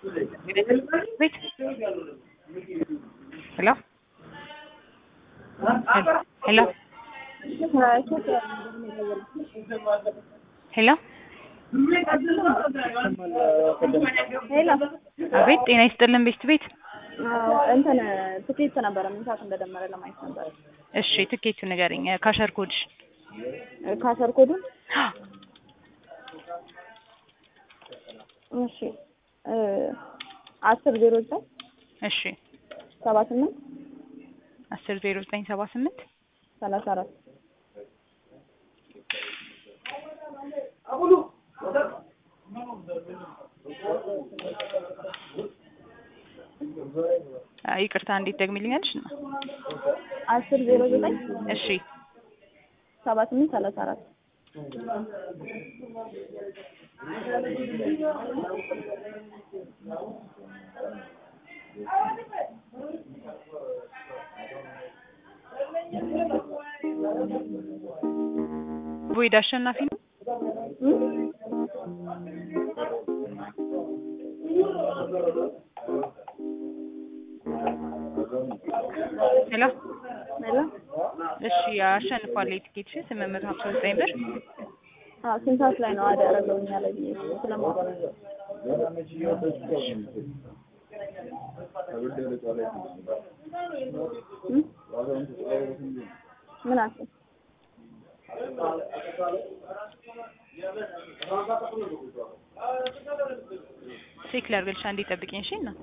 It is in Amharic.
Wait. Hello? Hello? ሄሎ ሄሎ አቤት፣ ጤና ይስጥልን ቤት ቤት። አዎ፣ እንትን ትኬት ነበረ ምን ሰዓት እንደደመረ ለማየት ነበረ። እሺ ትኬቱ ንገረኝ፣ ካሸር ኮድሽ። ካሰር ኮዱን እሺ እ አስር ዜሮ ዘጠኝ እሺ ሰባ ስምንት አስር ዜሮ ዘጠኝ ሰባ ስምንት ሰላሳ አራት ይቅርታ እንዴት ደግሚልኛለሽ? እና አስር ዜሮ ዘጠኝ እሺ ሰባ ስምንት ሰላሳ አራት ቮይድ አሸናፊ ነው። ሄሎ ሄሎ እሺ አሸንፏል። የትኬትሽን ስምንት መቶ ሀምሳ ዘጠኝ ብር አዎ ስንት ሰዓት ላይ ነው አደ ያደረገው እኛ ላይ ብዬ ስለማወቅ እ? ምን አልሽኝ? ቼክ ላድርግልሽ፣ አንዴ ጠብቂኝ። እሺ እና